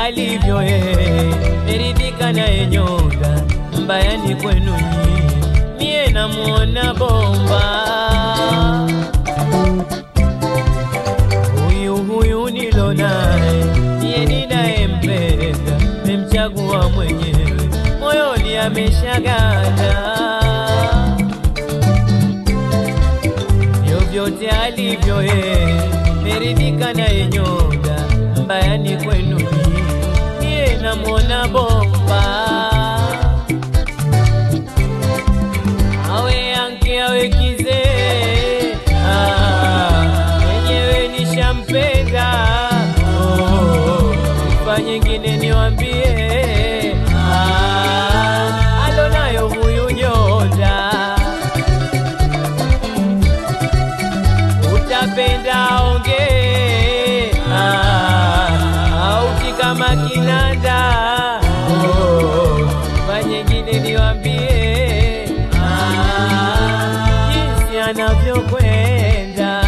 alivyo yeye, meridhika naye nyonga, mbaya ni kwenu nyinyi, mie namuona bomba. Huyu huyu nilo naye, niye ninayempenda, memchagua mwenyewe, moyoni ameshaganda vyovyote alivyo yeye, meridhika naye nyonga, mbaya ni kwenu nyinyi, niye namwona bomba. Awe yanke awe kizee, ah, mwenyewe nishampenda. Oh, sifa nyingine niwambie, ah, alonayo huyu nyonda utapenda onge auti kama kinanda oh, manyengine niwambie ah, jinsi anavyokwenda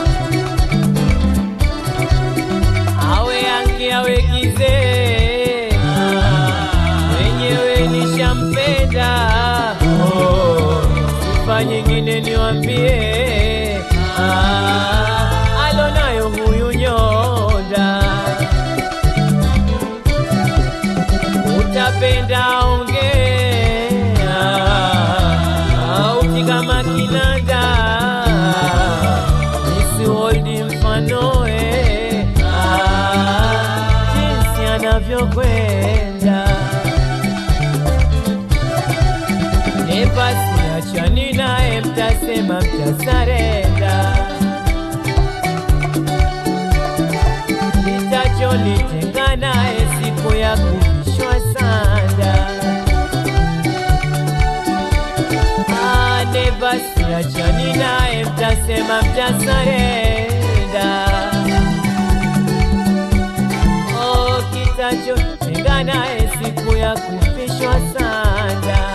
awe ange awe kizee wenyewe nishampenda oh, sifa nyingine niwambie ah, alonayo huyu nyonda utapenda ongea auti kama kinanda isiholdi mfanoe ah, jinsi anavyokwenda Nepasi achani naye, mtasema mtasarenda. Kitachonitenga naye siku ya kuvishwa sanda. Ah, Nepasi achani naye, mtasema mtasarenda. Oh, kitachonitenga naye siku ya kuvishwa sanda.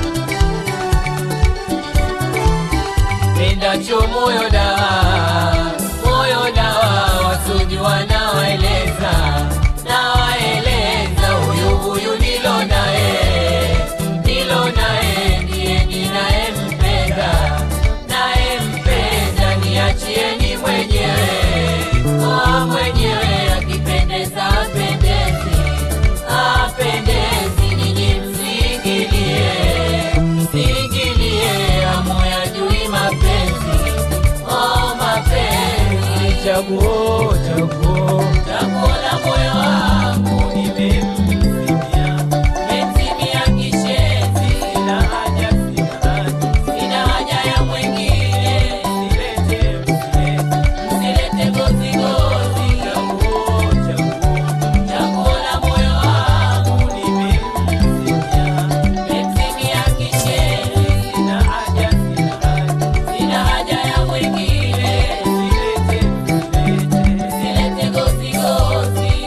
pendacho moyo dawa, moyo dawa, wasudi wanawaeleza, nawaeleza huyu huyu nilo naye, nilo naye ndiye ninayempenda, nayempenda, niachieni mwenyewe, oh mwenyewe akipendeza apendezi, apendezi, ninyi msingilie, msingilie, amoyajui mapenzi, oh mapenzi, chaguo, chaguo, chaguo la moyo wangu nimemzimia, nimemzimia kishenzi, sina haja, sina haja, sina haja ya mwingine, msilete, msilete, msilete gozi gozi, chaguo, chaguo, chaguo la moyo wangu nimemzimia, nimemzimia kishenzi, sina haja, sina haja, sina haja ya mwingine, msilete, msilete, msilete gozi gozi.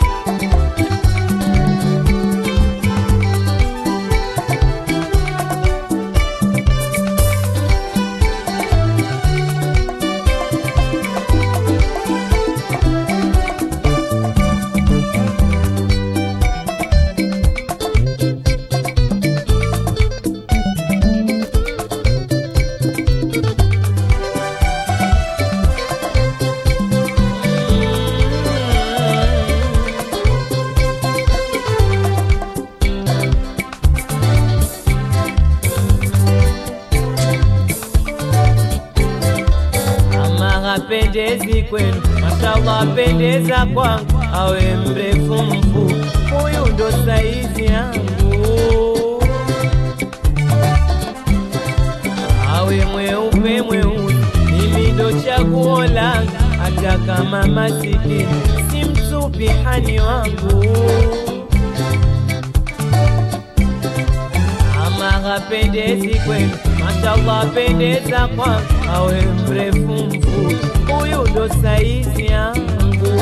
Ama hapendezi kwenu, mashallah apendeza kwangu, awe mrefu mfupi, huyu ndo saizi yangu. Awe mweupe mweusi, mimi ndo chaguo langu, hata kama masikini, si msupihani wangu. Ama hapendezi kwenu, mashallah apendeza kwangu, awe mrefu mfupi, huyu ndo saizi yangu.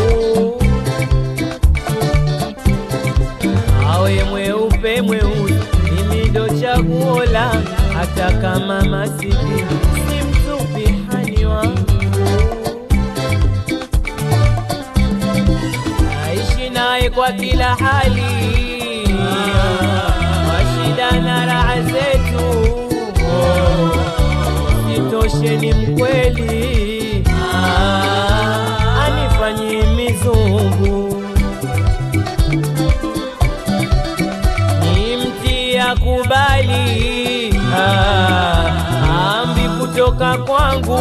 Awe mweupe mweusi, mimi ndo chaguo langu, hata kama masikini, si msupihani wangu. Naishi naye kwa kila hali, mashida na raha zetu, sitoshe ni mkweli, anifanyie mizungu ni mti akubali amri kutoka kwangu,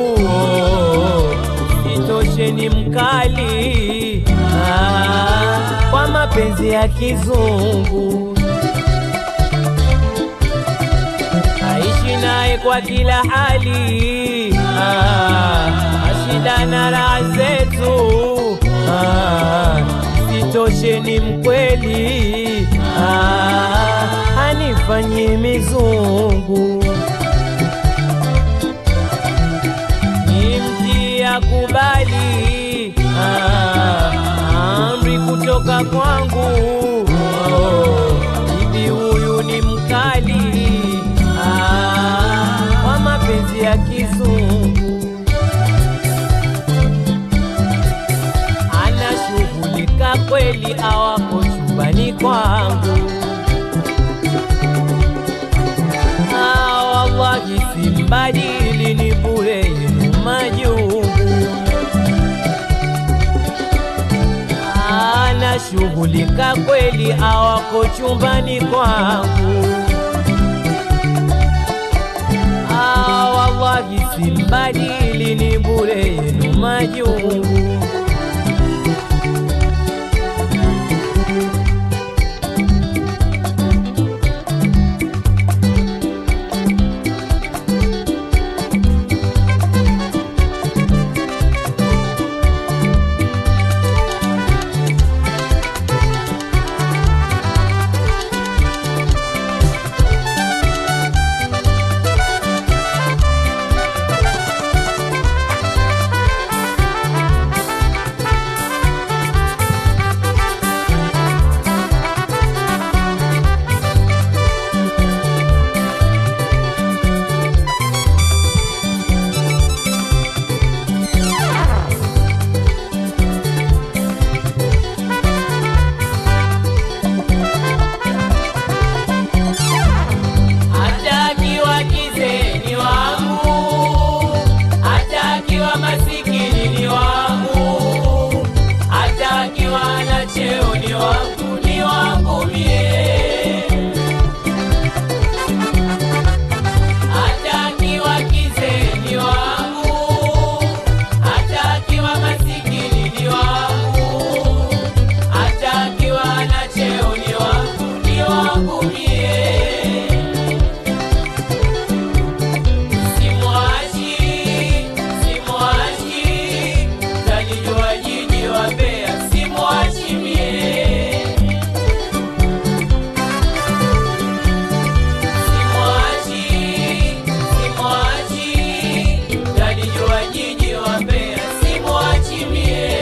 sitoshe ni mkali ah, kwa mapenzi ya kizungu, aishi naye kwa kila hali ah, ashida na raha zetu ah, sitoshe ni mkweli ah, anifanyie mizungu ni mti akubali ah, amri kutoka kwangu hivi huyu ni mkali ah, kwa mapenzi ya kizungu anashughulika kweli awako chumbani kwangu Ah, wallahi simbadili ni bure yenu majungu anashughulika kweli awako chumbani kwangu Ah, wallahi simbadili ni bure yenu majungu hata akiwa kizee ni wangu, hata akiwa masikini ni wangu, hata akiwa na cheo ni wangu, ni wangu mie. Hata akiwa kizee ni wangu, hata akiwa masikini ni wangu, hata akiwa na cheo ni wangu, ni wangu mie. Simwachi, simwachi, tanijua jiji wa Mbeya, simwachi mie. Simwachi, simwachi, tanijua jiji wa Mbeya, simwachi mie.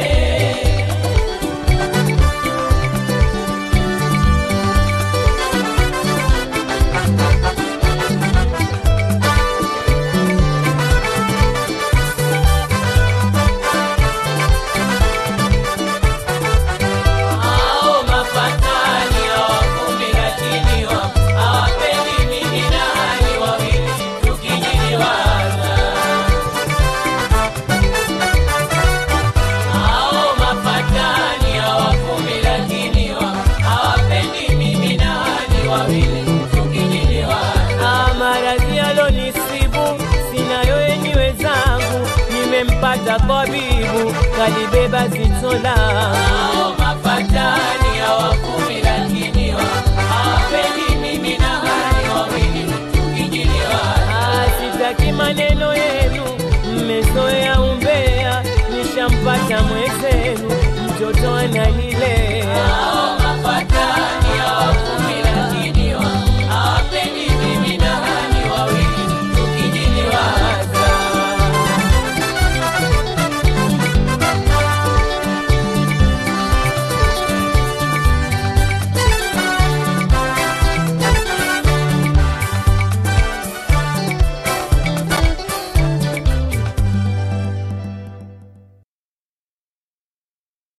Hao mafatani hawakumi lakini wa- hawapendi mimi na hali wawili tukijiliwaza. Hao mafatani hawakumi lakini wa- hawapendi mimi na hali wawili tukijiliwaza. Maradhi yalonisibu sinayo yenyewe zangu, nimempata tabibu kalibeba zito langu mafatani hawakumi lakini wa- hawapendi mimi na hali wawili tukijiliwa. Sitaki maneno yenu, mmezoea umbea, nishampata mwezenu, mtoto analia